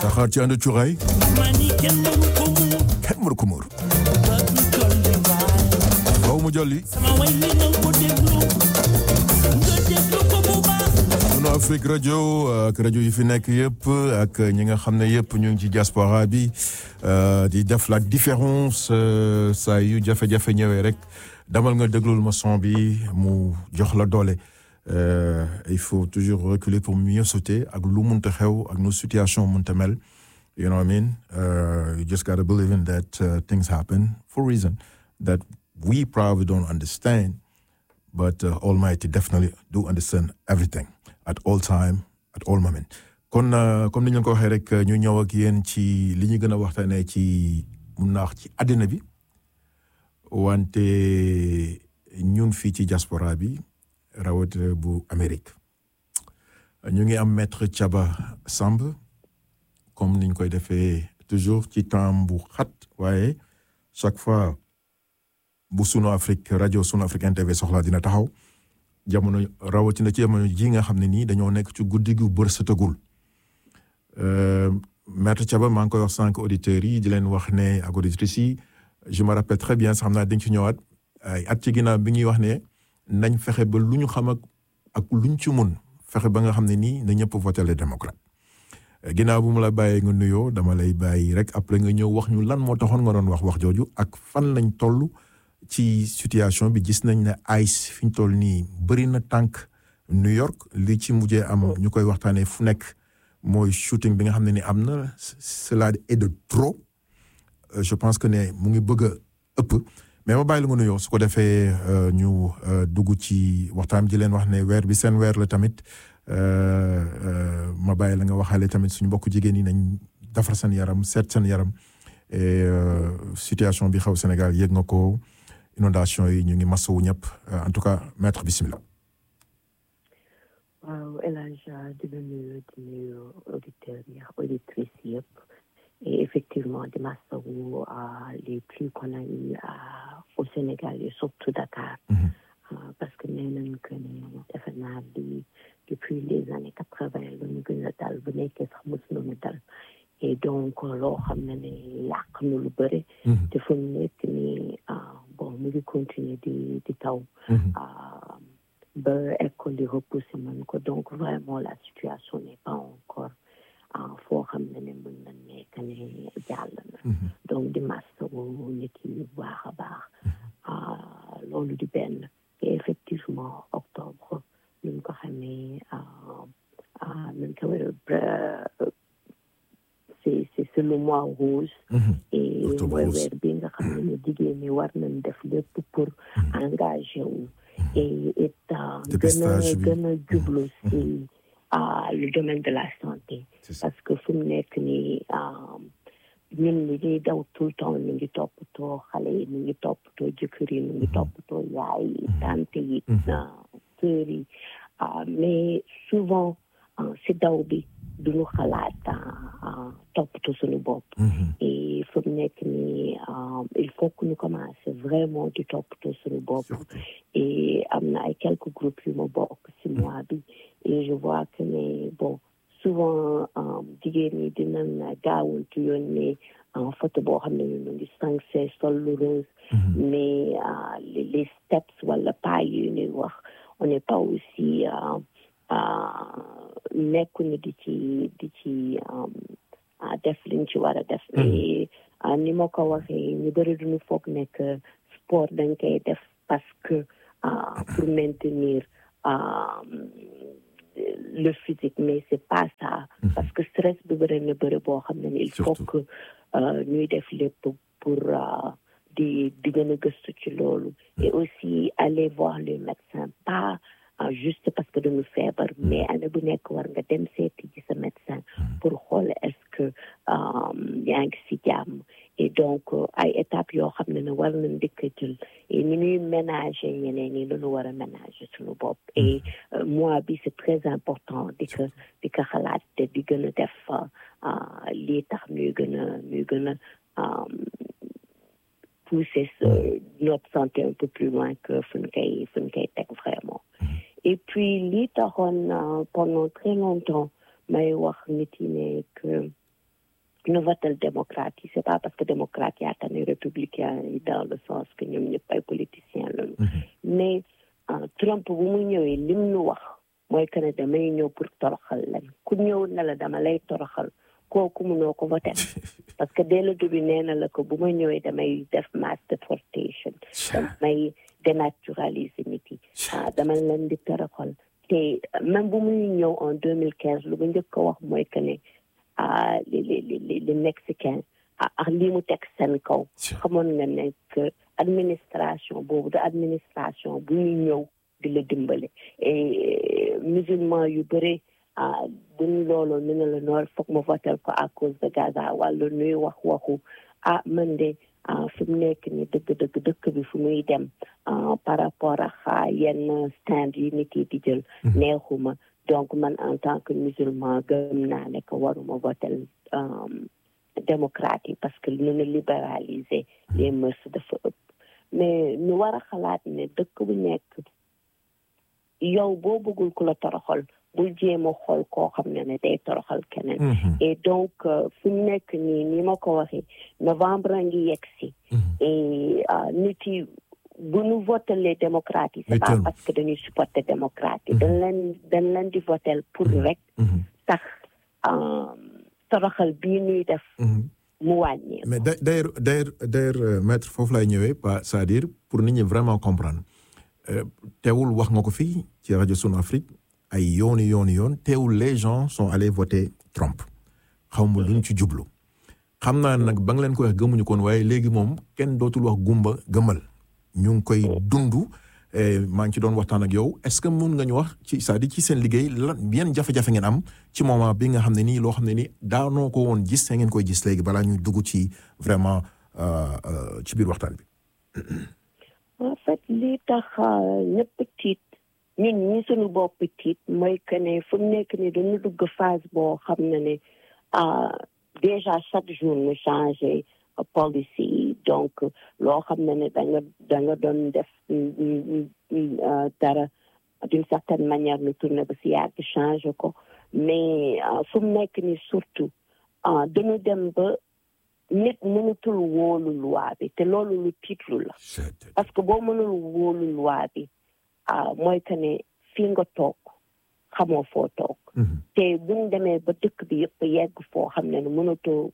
saxaar ci ànd cuuraay kenn mënu ko muur faw mu jolli sunu Afrique rajo ak rajo yi fi nekk yëpp ak ñi nga xam ne yëpp ñu ngi ci diaspora bi di def la différence saa yu jafe-jafe ñëwee rek damal nga déglul ma son bi mu jox la doole il faut toujours reculer pour mieux sauter ak lu munta xew ak nu situation munta mel you know what I mean you just gotta believe in that things happen for a reason that we probably don't understand but Almighty definitely do understand everything at all time at all moment kon comme ni ñu ko waxee rek ñu ñëw ak yéen ci li ñu gën a waxtaanee ci mun naa wax ci àddina bi wante ñun fii ci diaspora bi rawatina bu Amérique ñu ngi am maître Thiaba Samb comme niñ koy defee toujours ci temps bu xat waaye chaque fois bu sunu Afrique rajo sunu Afrique TV soxlaa dina taxaw jamono rawatina ci jamono ji nga xam ne nii dañoo nekk ci guddi gu bër sëtagul maître Thiaba maa ngi koy wax sànq auditeurs yi di leen wax ne ak auditrices yi je me rappelle très bien sax xam naa dañ ci ñëwaat ay at ci ginnaaw bi ñuy wax ne nañ fexe ba lu ñu xam ak ak luñ ci mun fexe ba nga xam ne nii na ñëpp voté les démocrates ginnaaw bu mu la bàyyee nga nuyoo dama lay bàyyi rek après nga ñëw wax ñu lan moo taxoon nga doon wax wax jooju ak fan lañ toll ci situation bi gis nañ ne ICE fi ñu toll nii bëri na tànk New York li ci mujjee am ñu koy waxtaanee fu nekk mooy shooting bi nga xam ne ni am na cela est de trop je pense que ne mu ngi bëgg a ëpp mais ma bàyyi la nga nuyoo su ko defee ñu dugg ci waxtaan ji leen wax ne weer bi seen weer la tamit ma bàyyi la nga waxaale tamit suñu mbokku jigéen ñi nañ defar seen yaram seet seen yaram et situation bi xaw Sénégal yëg nga ko inondation yi ñu ngi masawu ñëpp en tout cas maître bismillah waaw El Hadj di la nuyu di nuyu auditeurs yi auditrices yëpp et effectivement di masawu les plus connus au Sénégal et surtout Dakar parce que nee nañ que ne defe naa bi depuis les années quatre-vingt la ñu gën a dal bu nekkee sax mos nañu dal et donc loo xam ne ne yàq na lu bëri te fu mu nekk nii bon mu ngi continuer di di taw ba école yi repoussé man ko donc vraiment la situation n'est pas encore foo xam ne ne mën na nekk ne jàll na donc di masawu nit yi bu baax a baax loolu di benn et effectivement octobre nuñ ko xamee nuñ ko c'est c'est le mois rouge et mooy weer bi nga xam ne ne jigéen ñi war nañ def lépp pour engagé wu et et gën a gën a jublu si le domaine de la santé parce que fu mu nekk nii ñun ñi ñuy daw tout le temps ñu ngi toppatoo xale yi ñu ngi toppatoo jëkkër yi ñu ngi toppatoo yaay yi tante yi sœur yi mais souvent si daw bi duñu xalaat toppatoo suñu bopp et fu mu nekk nii il faut que ñu commencer vraiment di toppatoo suñu bopp et am na ay quelques groupes yu ma bokk si mois bi et je vois que ne bon souvent jigéen ñi dinañ gaawantu yónnee photo boo xam ne ñu ngi sañse sol lu rose mais les steps wala pas yu ñuy wax on n'est pas aussi nekkuñu di ci di ci def liñ ci war a def mais ni ma ko waxee ñu bëri duñu foog nekk sport dañ koy def parce que pour maintenir le physique mais c'est pas ça parce que stress bi bëri na bëri boo xam ne il faut que ñuy def lépp pour di di gën a gëstu ci loolu et aussi aller voir le médecin pas juste parce que dañu feebar mais année bu nekk war nga dem seeti ci sa médecin pour xool est-ce que yaa ngi si jàmm et donc ay étapes yoo xam ne ne war nañ dëkk jël et ni ñuy ménager ñeneen ñi lañu war a ménager suñu bopp et mois bi c'est très important di ko di ko xalaat te di gën a def lii tax ñuy gën a ñuy gën a pousser notre santé un peu plus loin que fu ñu koy fu ñu koy teg vraiment et puis lii taxoon pendant très longtemps may wax nit yi ne que ñu votel démocrate yi c'est pas parce que démocrate yaa tane républicain yi dans le sens que ñoom ñëpp ay politiciens lañu mais Trump bu mu ñëwee lim ñu wax mooy que ne damay ñëw pour toroxal lañ ku ñëw na la dama lay toroxal kooku mënoo ko voté parce que dès le début nee na la ko bu ma ñëwee damay def mass deportation damay dénaturaliser nit yi dama leen di toroxal te même bu muy ñëw en deux mille quinze lu mu njëkk a wax mooy que ne li li li li mexicain ak lii mu teg seen kaw xamoon nga ne que administration boobu de administration bu ñu ñëw di la dimbale et musulman yu bëri duñ loolu ñu ne la noor foog ma votel ko à cause de Gaza wala nuy wax waxu ah man de fi mu nekk ni dëgg dëgg dëkk bi fu muy dem par rapport ak yenn stand yi nit yi di jël neexuma donc man en tant que musulman gëm naa ne que waruma votel démocrate yi parce que ñu ne libéraliser les mœurs dafa ëpp mais ñu war a xalaat ne dëkk bu nekk yow boo bëggul ku la toroxal bul jéem a xool koo xam ne ne day toroxal keneen et donc fu mu nekk nii ni ma ko waxee novembre a ngi yegg si et nit yi bu ñu votelee démocrate yi c'est pas parce que dañuy supporter démocrate yi dañ leen dañ leen di votel pour rek tax toroxal bii ñuy def mu wàññi mais d'ailleurs d'ailleurs d'ailleurs maître foofu lay ñëwee pas c'est-à-dire pour nit ñi vraiment comprendre teewul wax nga ko fii ci rajo Sunu Afrique ay yooni yooni yoon teewul les gens sont allés voter Trump xaw ma luñ ci jublu xam naa nag ba nga leen ko wax gëmuñu koon waaye léegi moom kenn dootul wax gumba gëmal ñu ngi koy dund maa ngi ci doon waxtaan ak yow est-ce que mun nga ñu wax ci c'est-à-dire ci seen liggéey lan yan jafe-jafe ngeen am ci moment bi nga xam ne nii loo xam ne nii daanoo ko woon gis ngeen koy gis léegi balaa ñuy dugg ci vraiment ci biir waxtaan bi. en fait lii tax ñëpp tiit ñun ñi suñu bopp tiit mooy que ne fu mu nekk ni dañu dugg phase boo xam ne ne déjà chaque jour ñu changé policy donc loo xam ne ne da nga da nga doon def dara d'une certaine manière ñu tourné ba si yàgg changé ko mais fu mu nekk ni surtout dañu dem ba nit mënutul wóolu loi bi te loolu lu tiitlu la parce que boo mënul wóolu loi bi mooy que ne fii nga toog xamoo foo toog te buñ demee ba dëkk bi yëpp yegg foo xam ne ne mënatoo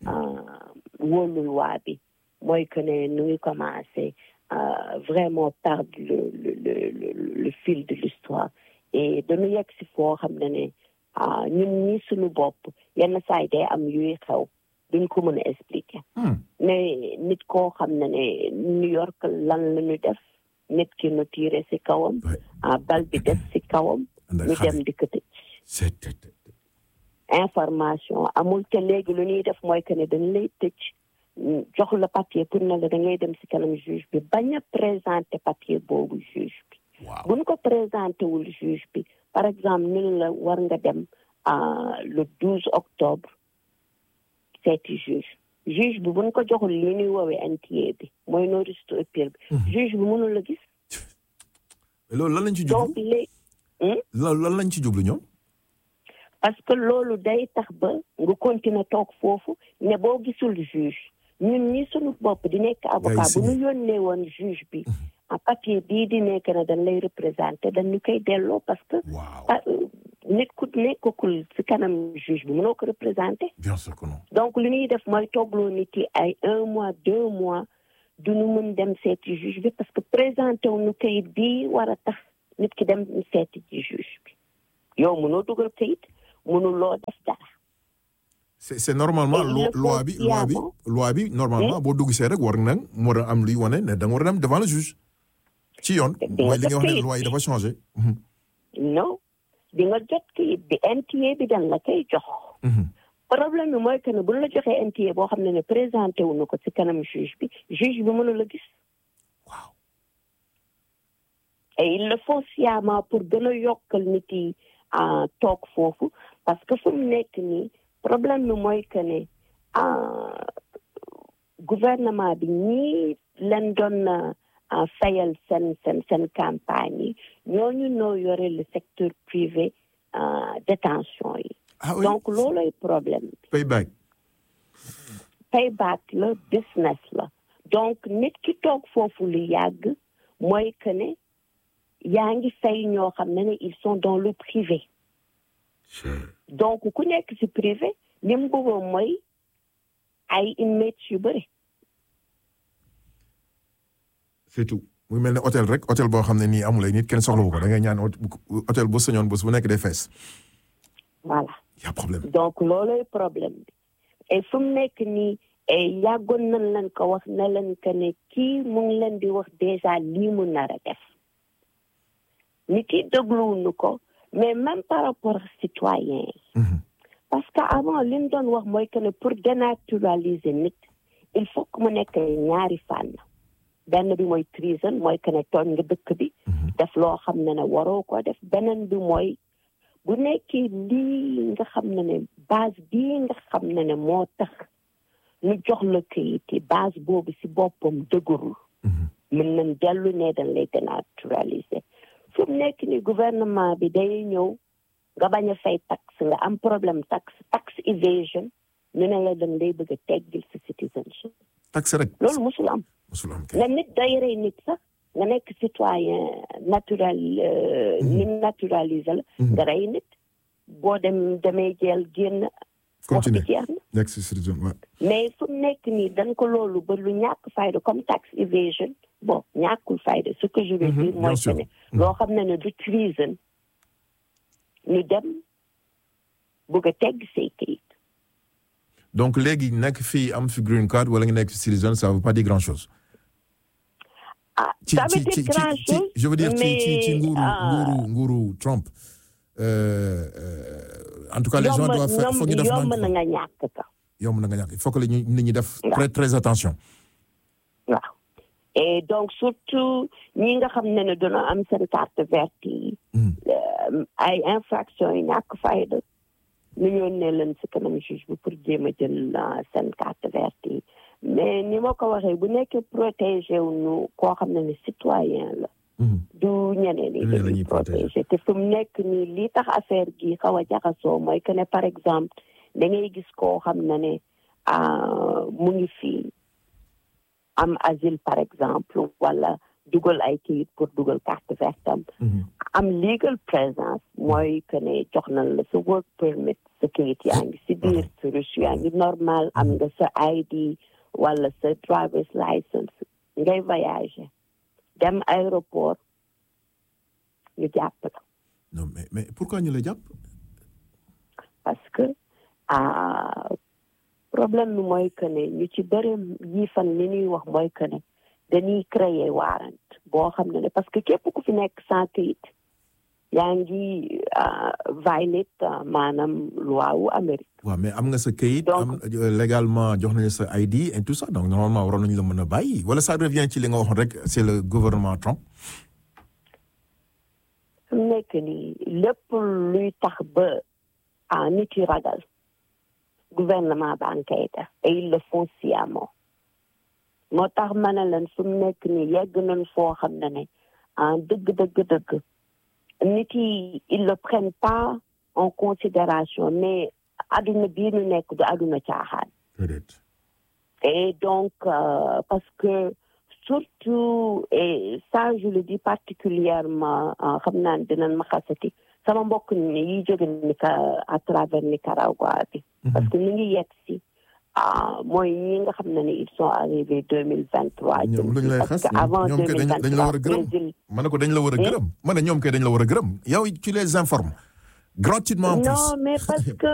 wóolu loi bi mooy que ne nu ngi commencé vraiment perdre le le le fil de l'histoire et dañu yegg si foo xam ne ne ñun ñi suñu bopp yenn saa yi day am yuy xew duñ ko mën a expliquer mais nit koo xam ne ne New York lan la ñu def nit ki nu tiire si kawam bal bi def si kawam ñu dem di ko tëj information amul te léegi lu ñuy def mooy que ne dañ lay tëj jox la papier pour ne la da ngay dem si kanam juge bi bañ a présenter papier boobu juge bi buñ ko présenté wul juge bi par exemple ñun la war nga dem le 12 octobre seeti juge juge bi buñ ko joxul li ñuy woowee NTA bi mooy notice to appear bi juge bi mënul la gis loolu lan lañ ci jublu donc léegi loolu lan lañ ci jublu ñoom parce que loolu day tax ba nga continuer toog foofu ne boo gisul juge ñun ñi suñu bopp di nekk avocat bu ñu yónnee woon juge bi en papier bii di nekk na dañ lay représenté dañ ñu koy delloo parce que nit ku nekkakul ci kanam juge bi mënoo ko représenté bien sûr que non donc li ñuy def mooy toogloo nit yi ay un mois deux mois du ñu mën dem seeti juge bi parce que présenté wu ñu kayit bii war a tax nit ki dem seeti ci juge bi yow mënoo dugal kayit mënuloo def dara c'est c'est normalement loi bi loi bi loi bi normalement boo dugg see rek war na mu war a am luy wane ne da nga war a dem devant le juge ci yoon mooy li nga wax ne loi yi dafa changé non di nga jot kayit bi NTA bi dañ la koy jox problème bi mooy que ne bu la joxee NTA boo xam ne ne présenté wu na ko ci kanam juge bi juge bi mënu la gis waaw et il le faut sciemment pour gën a yokkal nit yi toog foofu parce que fu mu nekk nii problème bi mooy que ne gouvernement bi ñii leen doon fayal seen seen seen campagne yi ñooñu noo yore le secteur privé détention yi donc loolooy problème bi payback payback la business la donc nit ki toog foofu lu yàgg mooy que ne yaa ngi fay ñoo xam ne ne ils sont dans le privé donc ku nekk ci privé li mu bëggoon mooy ay inmates yu bëri c'est tout muy mel ne hôtel rek hôtel boo xam ne nii amulay nit kenn soxlawu ko da ngay ñaan hôtel bu sañoon bés bu nekk day fees voilà y a problème donc looloy problème bi et fu mu nekk nii yàggoon nañ leen ko wax ne leen que ne kii mu ngi leen di wax déjà lii mu nar a def nit yi dégluwuñu ko mais même par rapport ak citoyen yi parce que avant li ñu doon wax mooy que ne pour dénaturaliser nit il faut que mu nekk ñaari fànn benn bi mooy treason mooy que ne tooñ nga dëkk bi def loo xam ne ne waroo ko def beneen bi mooy bu nekkee lii nga xam ne ne base bii nga xam ne ne moo tax ñu jox la kayit yi base boobu ci boppam dëgërul mën nañ dellu ne dañ lay dénaturaliser fu mu nekk ni gouvernement bi day ñëw nga bañ a fay taxe nga am problème taxe tax evasion ñu ne la dañ lay bëgg a teggil ci citizenship taxe rek loolu musul am musul am nga nit day rey nit sax nga nekk citoyen natural ni naturalisé la nga rey nit boo dem demee jël génn wax bi jeex na nekk si citizen waaw mais fu mu nekk nii dañ ko loolu ba lu ñàkk fayda comme tax evasion bon ñàkkul fayda ce que je veux dire mooy que ne loo xam ne ne du treason ñu dem bëgg a tegg say kayit donc léegi nekk fii am fi green card wala nga nekk fi citizen ça veut pas dire grand chose ah ça veut dire grand chose je veux dire ci ci ci nguuru nguuru nguuru Trump en tout cas les gens doivent faire foog ñu def yomb na nga ñàkk ka yomb na nga ñàkk il faut que la ñu nit ñi def très très attention waaw et donc surtout ñi nga xam ne ne dina am seen carte verte yi ay infraction yi ñàkk fayda ñu ñoon ne leen si kanam juge bi pour jéem a jël seen carte verte yi mais ni ma ko waxee bu nekkee protégé wu ñu koo xam ne ne citoyen la du ñeneen yi dañuy protégé te fu mu nekk nii lii tax affaire gi xaw a jaxasoo mooy que ne par exemple da ngay gis koo xam ne ne mu ngi fii am asile par exemple wala dugal ay kayit pour dugal carte verte am am legal présence mooy que ne jox nañ la sa work permit sa kayit yaa ngi si biir sa reçu yaa ngi normal am nga sa ID wala sa driver's license ngay voyager dem aéroport ñu jàpp la non mais mais pourquoi ñu la jàpp parce que problème bi mooy que ne ñu ci bëri yi fan li ñuy wax mooy que ne dañuy créer warrant boo xam ne ne parce que képp ku fi nekk sans kayit yaa ngi violate maanaam loi wu Amérique. waaw mais am nga sa kayit. am légalement jox nañu sa ID et tout ça donc normalement waroon nañu la mën a bàyyi wala ça revient ci li nga waxoon rek c'est le gouvernement Trump. fi mu nekk nii lépp luy tax ba ah nit yi ragal gouvernement baa ngi koy def et ils le font sciemment moo tax ma ne leen fi mu nekk nii yegg nañ foo xam ne ne ah dëgg dëgg dëgg. nit yi ils le prennent pas en considération mais aduna bii ñu nekk du aduna caaxaan et donc euh, parce que surtout et ça je le dis particulièrement xam naa dinañ ma xasati sama mbokk ni yi jóge nika à travers Nicaragua bi parce que ñu ngi yegg si mooy ñi nga xam ne ne ils sont arrivés deux mille vingt trois ñoom dañ lay xas ñoom kay dañ la war a gërëm ma ne ko dañ la war a gërëm ma ne ñoom kay dañ la war a gërëm yow tu les informes gratuitement en plus non mais parce que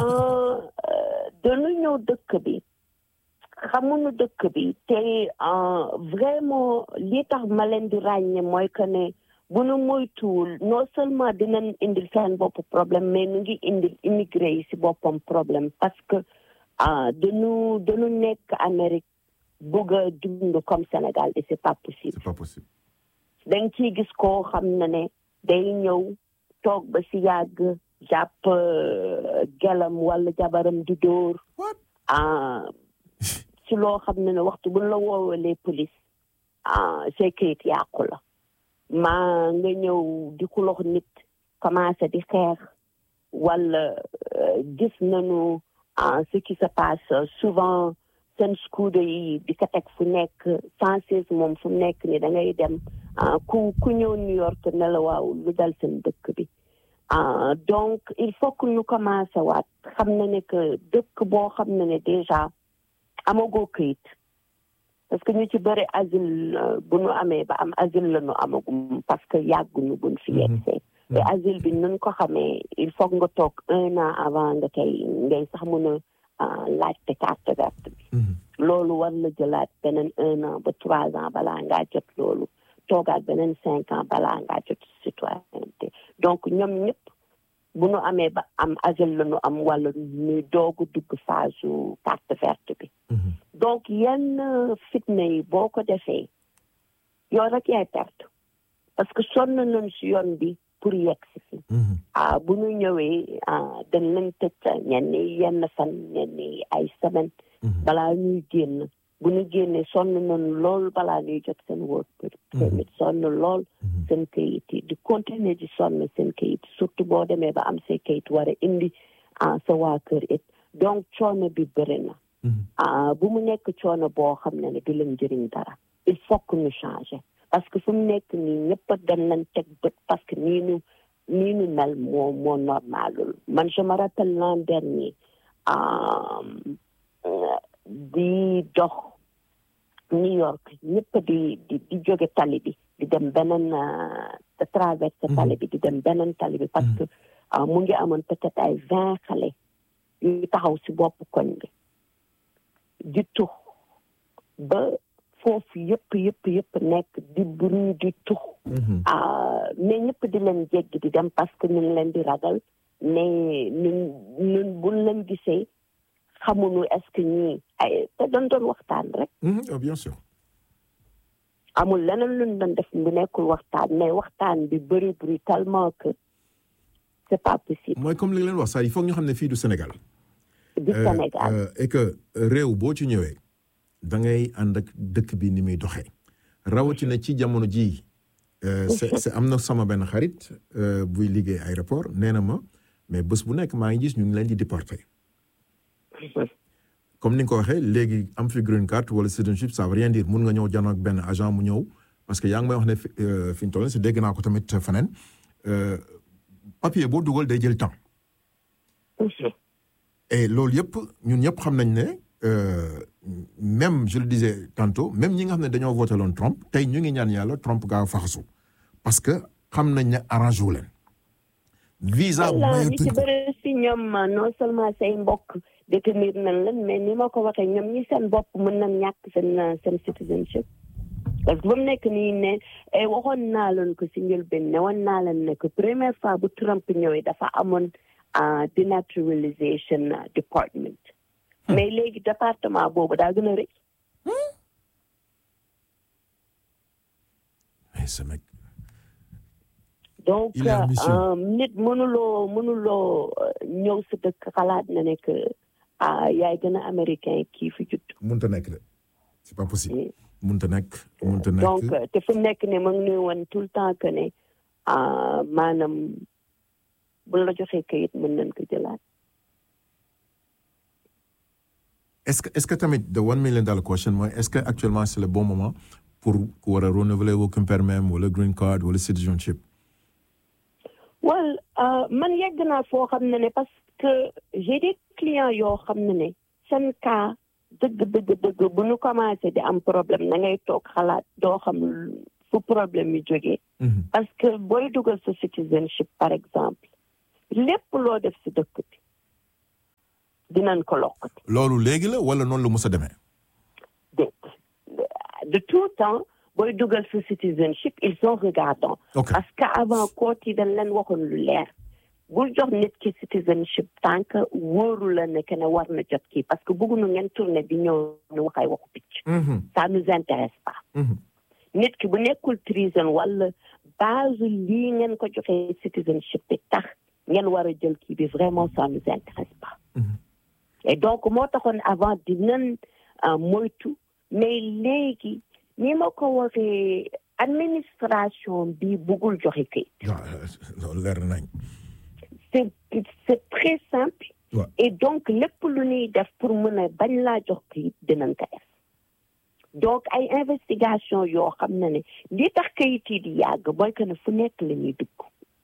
dañu ñëw dëkk bi xamuñu dëkk bi te vraiment li tax ma leen di ràññe mooy que ne bu nu moytuwul non seulement dinañ indil seen bopp problème mais nu ngi indil immigré yi si boppam problème parce que ah dañu dañu nekk Amérique bëgg a dund comme Sénégal et c'est pas possible. c'est pas possible. da nga ciy gis koo xam ne ne day ñëw toog ba si yàgg jàpp gelam wala jabaram di dóor. ah si loo xam ne ne waxtu buñ la woowalee police ah say kayit yàqu la. maa nga ñëw di xulox nit commencé di xeex wala gis nañu. ce qui se passe souvent seen scooter yi di ko teg fu nekk cent seize moom fu nekk ni da ngay dem ku ku ñëw New York ne la waaw lu dal seen dëkk bi donc il faut que ñu commencé waat xam na ne que dëkk boo xam ne ne déjà amagoo këyit parce que ñu ci bëri asile bu nu amee ba am asile la nu amagum parce que yàgguñu buñ fi yegsee te asile bi nun ko xamee il faut nga toog un an avant nga koy ngay sax mën a laajte carte verte bi loolu war la jëlaat beneen un an ba trois ans balaa ngaa jot loolu toogaat beneen cinq ans balaa ngaa jot citoyenneté donc ñoom ñëpp bu nu amee ba am asile la nu am wala ñuy doogu dugg phase su carte verte bi donc yenn fitna yi boo ko defee yow rek yaay perte parce que sonn nañ si yoon bi pour yegg si fi ah bu ñu ñëwee dañ leen tëj ñenn yenn fan ñenn ay semaine balaa ñuy génn bu ñu génnee sonn nañu lool balaa ñuy jot seen work permit sonn lool seen kayit yi di continuer di sonn seen kayit surtout boo demee ba am say kayit war a indi sa waa kër it donc coono bi bëri na bu mu nekk coono boo xam ne ne du leen jëriñ dara il faut que ñu changer parce que fu mu nekk nii ñëpp a dañ leen teg bët parce que nii ñu nii ñu mel moo moo normalul man je me rappelle l'an dernier di dox New York ñëpp di di di jóge tali bi di dem beneen de traverse tali bi di dem beneen tali bi parce que mu ngi amoon peut-être ay vingt xale yu taxaw si bopp koñ bi di tux ba foofu yëpp yëpp yëpp nekk di bruit di tux mais ñëpp di leen jéggi di dem parce que ñu ngi leen di ragal mais ñun ñun buñ leen gisee xamuñu est-ce que ñii ay te doon doon waxtaan rek bien sûr amul leneen luñ doon def bu nekkul waxtaan mais waxtaan bi bëri bruit tellement que c'est pas possible mooy comme li leen wax sax il faut ñu xam ne fii du Sénégal du Sénégal et que réew boo ci ñëwee da ngay ànd ak dëkk bi ni muy doxee rawatina ci jamono jii c'est am na sama benn xarit buy liggéey aéroport nee na ma mais bés bu nekk maa ngi gis ñu ngi leen di déporter comme ni nga ko waxee léegi am fi green card wala citizenship ça veut rien dire mun nga ñëw janoo ak benn agent mu ñëw parce que yaa ngi may wax ne fi ñu toll si dégg naa ko tamit feneen papier boo dugal day jël temps et loolu yëpp ñun ñëpp xam nañ ne même je le disais tantôt même ñi nga xam ne dañoo voté loon Trump tey ñu ngi ñaan yàlla Trump gaaw faxasu parce que xam nañ ne arrangé wu leen. visa ñi ci bëri si ñoom non seulement say mbokk détenir nañ leen mais ni ma ko waxee ñoom ñi seen bopp mën nañ ñàkk seen seen citizenship parce que ba mu nekk nii ne waxoon naa leen ko si njëlbeen ne woon naa leen ne que première fois bu Trump ñëwee dafa amoon denaturalisation department mais léegi département boobu daa gën a rëy. donc nit mënuloo mënuloo ñëw sa dëkk xalaat na ne que yaay gën a américain kii fi judd. mënut a nekk de c'est pas possible. mënut a nekk mënut a nekk. donc te fu mu nekk ne ma ngi nuy woon tout le temps que ne maanaam bu la joxee kayit mën nañ ko jëlaat. est-ce que est-ce que tamit the one million dollar question mooy est-ce que actuellement c'est le bon moment pour ku war a renouveler working permit wala green card wala citizenship. well man yegg naa foo xam ne ne parce que j'ai des clients yoo xam ne ne seen cas dëgg dëgg dëgg bu ñu commencé di am problème na ngay toog xalaat doo xam fu problème yi jógee. parce que booy dugal sa citizenship par exemple lépp loo def si dëkk bi. dinañ ko lokkati. loolu léegi la wala noonu la mos a demee. de de tout temps booy dugal sa citizenship ils sont regardants. ok parce que avant kóot yi dañ leen waxoon lu leer. bul jox nit ki citizenship tant que wóoru la ne que ne war na jot kii parce que bëgguñu ngeen tourné di ñëw ñu wax ay waxu picc. ça nous intéresse pas. nit ki bu nekkul treason wala base lii ngeen ko joxee citizenship bi tax ngeen war a jël kii bi vraiment ça nous intéresse pas. et donc moo taxoon avant dinañ moytu mais léegi ni ma ko waxee administration bi bëggul joxe kayit. loolu leer nañ. c'est c'est très simple. et donc lépp lu ñuy def pour mën a bañ laa jox kayit dinañ ko def donc ay investigation yoo xam ne ne li tax kayit yi di yàgg mooy que ne fu nekk la ñuy dugg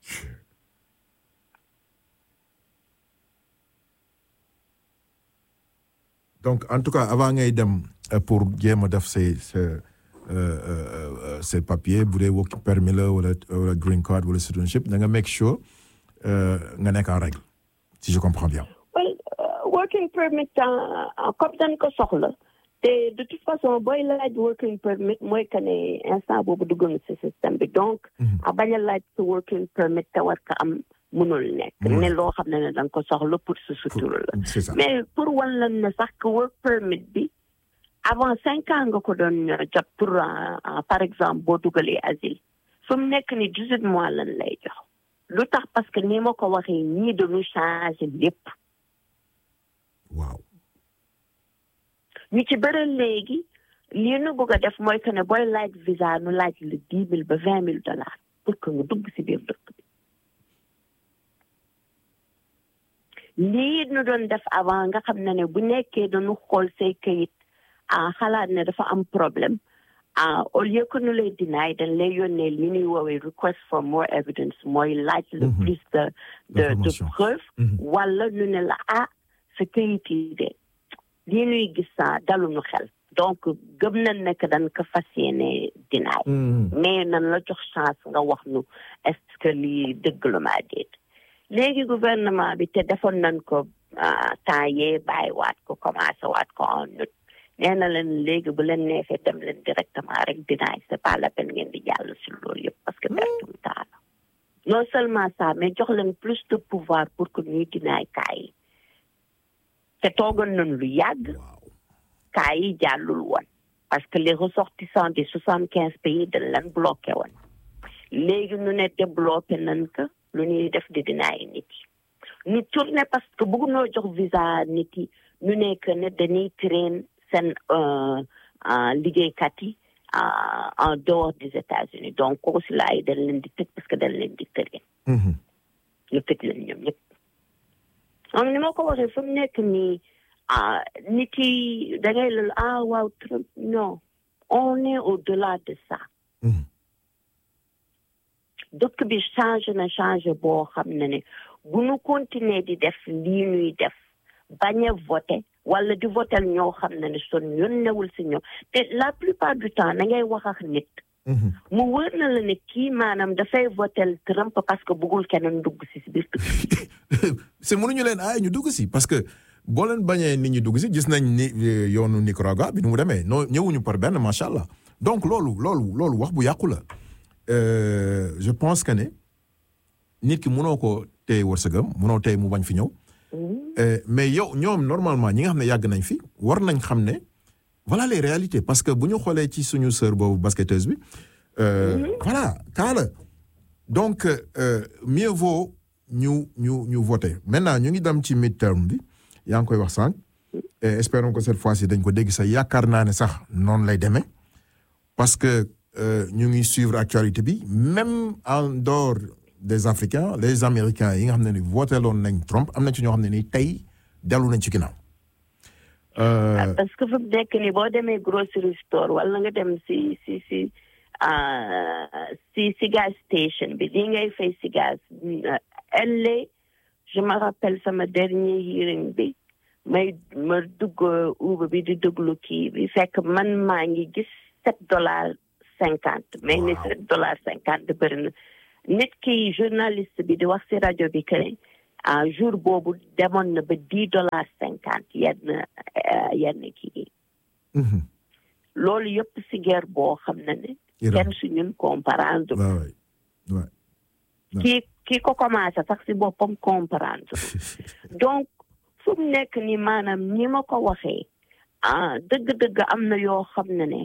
donc en tout cas avant ngay dem pour jéem a def say sa ces papiers bu dee work permit la wala wala green card wala citizenship da nga make sure nga nekk en règle si je comprends bien. well working permit comme dañ ko soxla te de toute façon booy laaj working permit mooy que ne instant boobu dugg nga si système bi donc. a bañ a laaj sa working permit te war ko am mënul nekk. ne loo xam ne ne da nga ko soxla pour sa sutur la. mais pour wan lan ne sax que work permit bi. avant cinq ans nga ko doon jot pour par exemple boo dugalee asile fu mu nekk ni dix-huit mois lan lay jox lu tax parce que ni ma ko waxee ñii dañu changé lépp waaw ñu ci bëri léegi lii nu bëgg a def mooy que ne booy laaj visa nu laaj le dix mille ba vingt mille dollars pour que nga dugg si biir dëkk bi lii nu doon def avant nga xam ne ne bu nekkee dañu xool say kayit ah xalaat ne dafa am problème ah au lieu que nu lay dinaay dañ lay yónnee li ñuy woowee request for more evidence mooy laaj le plus de de de preuve wala nu ne la ah sa kayit yi de lii ñuy gis daluñu xel donc gëm nañ ne que dañ ko fas yéene dinaay mais nan la jox chance nga wax nu est-ce que lii dëgg la maa déet léegi gouvernement bi te defoon nañ ko temps yee bàyyi waat ko commencé waat ko en août nee na leen léegi bu leen neexee dem leen directement rek dinaay c'est pas la peine ngeen di jàll si loolu yëpp parce que perte bu taa la non seulement ça mais jox leen plus de pouvoir pour que ñuy dinaay kaa yi te toogal nañ lu yàgg kaa yi jàllul woon parce que les ressortissants des soixante quinze pays dañ leen bloqué woon léegi ñu ne débloqué nañ ko lu ñuy def di dinaay nit yi ñu tourné parce que bëgg noo jox visa nit yi ñu nekk ne dañuy train seen liggéeykat yi en dehors des États-Unis donc consulat yi dañ leen di tëj parce que dañ leen di tëree. ñu tëj leen ñoom ñëpp. donc ni ma ko waxee fu mu nekk nii nit yi da ngay lal ah waaw Trump non on est au-delà de ça. dëkk bi changé na changé boo xam ne ne bu ñu continuer di def lii ñuy def bañ a voté wala di votel ñoo xam ne ne son yónnewul si ñoom te la plupart du temps da ngay wax ak nit mu wër na la ne kii maanaam dafay votel Trump parce que bëggul keneen dugg si si biir c'est mënuñu leen aay ñu dugg si parce que boo leen bañee nit ñi dugg si gis nañ ni yoonu Nicaragua bi nu mu demee noo ñëwuñu par benn macha allah donc loolu loolu loolu wax bu yàqu la je pense que ne nit ki mënoo ko téye wërsëgam mënoo téye mu bañ fi ñëw mais yow ñoom normalement ñi nga xam ne yàgg nañ fi war nañ xam ne voilà les réalités parce que bu ñu xoolee ci suñu sœur boobu basketteuse bi. voilà kaala donc mieux vaut ñu ñu ñu voter maintenant ñu ngi dem ci midterm bi yaa ngi koy wax sànq. et espérons que cette fois-ci dañ ko dégg sax yaakaar naa ne sax noonu lay demee parce que ñu ngi suivre actualité bi même en dehors. des Africains les Américains yi nga xam ne ni voté loon nañ Trump am na ci ñoo xam ne ni tey dellu nañ ci ginnaaw. parce que fu mu nekk nii boo demee grocery store wala nga dem si si si si si gas station bi lii ngay fay si gas LA je me rappelle sama dernier hearing bi may ma dugg Uber bi di déglu kii bi fekk man maa ngi gis sept dollars cinquante. mais ni sept dollars cinquante bëri na. nit ki journaliste bi di wax ci rajo bi que ah jour boobu demoon na ba dix dollars cinquante yenn yenn kii loolu yëpp ci guerre boo xam ne ne kenn su ñun comprendre kii kii ko commencé sax ci boppam comprendre donc fu mu nekk ni maanaam ni ma ko waxee ah dëgg-dëgg am na yoo xam ne ne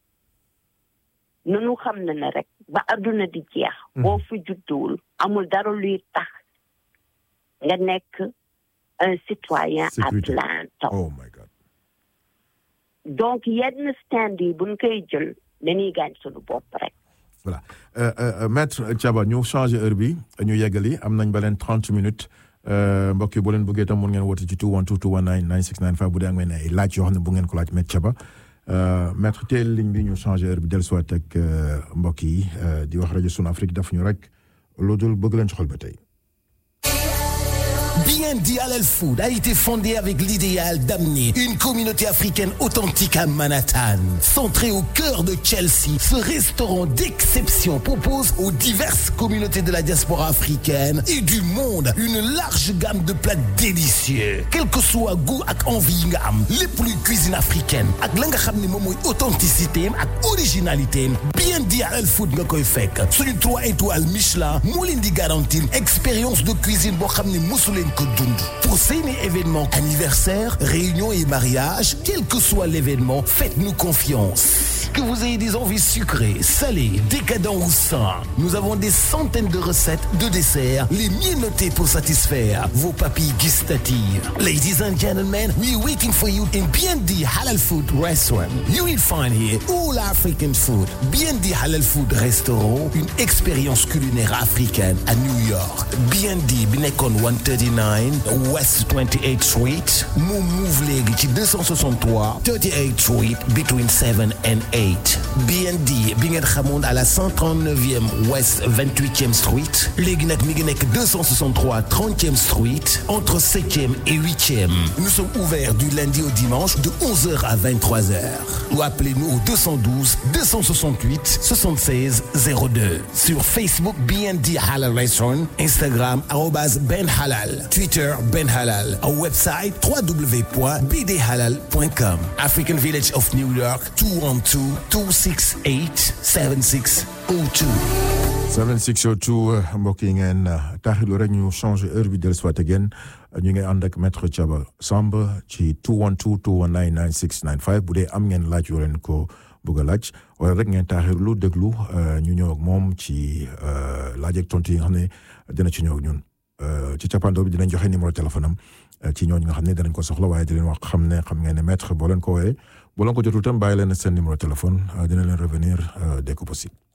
nunu xam ne ne rek ba adduna di jeex boo fi judduwul amul dara luy tax nga nekk un citoyen à plein temps oh my God donc yenn stand yi buñ koy jël dañuy gaañ suñu bopp rek voilà maître Thiaba ñu changé heure bi ñu yeggali am nañ ba leen trente minutes mbokk yi boo leen bëggee tam mun ngeen woote ci 212 219 9695 bu dee am ngeen ay laaj yoo xam ne bu ngeen ko laaj Maître Thiaba maître teel ligne bi ñu changé heure bi dellusiwaat ak mbokk yi di wax rajo Sunu Afrique daf ñu rek loo dul bëgg leen ci xol ba tey. BND Halal Food a été fondé avec l'idéal d'amener une communauté africaine authentique à Manhattan. Centré au cœur de Chelsea, ce restaurant d'exception propose aux diverses communautés de la diaspora africaine et du monde une large gamme de plats délicieux. Quel que soit goût ak envie nga am, les plus cuisine africaine ak la nga xam ne moom mooy authenticité ak originalité BND Halal Food nga koy fekk. Suñu trois étoiles Michelin moo leen di garantir expérience de cuisine boo xam ne mosu leen ko dund. Pour seeni événements anniversaire, réunion et mariage, quel que soit l'événement, faites-nous confiance. Que vous ayez des envies sucrées, salées, décadents ou sains, nous avons des centaines de recettes de desserts, les mieux notées pour satisfaire vos papilles gustatives. Ladies and gentlemen, we're waiting for you in BND Halal Food Restaurant. You will find here all African food. BND Halal Food Restaurant, une expérience culinaire africaine à New York. BND bi nekkoon 139 West 28th Street mu move léegi ci 263 38th Street between 7 and 8 BND bi ngeen xamoon à la 139e West 28e Street léegi nag mi ngi nekk 263 30e Street entre 7e et 8e nous sommes ouverts du lundi au dimanche de 11h à 23h ou appelez-nous au 212 268 76 02 sur Facebook BND Halal Restaurant Instagram arobase Ben Halal Twitter Ben Halal our website www.bdhalal.com African Village of New York 212 268 7602 7602 mbokk yi ngeen taaxilu rek ñu changé heure bi dellusiwaat ak yéen ñu ngi ànd ak maître Thiaba Samb ci 212 219 9695 bu dee am ngeen laaj yoo leen ko bëgg a laaj wala rek ngeen taaxirlu déglu ñu ñëw ak moom ci laaj ak tontu yi nga xam ne dina ci ñëw ak ñun ci cappaandaw bi dinañ joxe numéro téléphone am ci ñooñu nga xam ne danañ ko soxla waaye di leen wax xam ne xam ngeen ne maître boo leen ko wooyee boo leen ko jotul tam bàyyi leen seen numéro téléphone dina leen revenir dès que possible.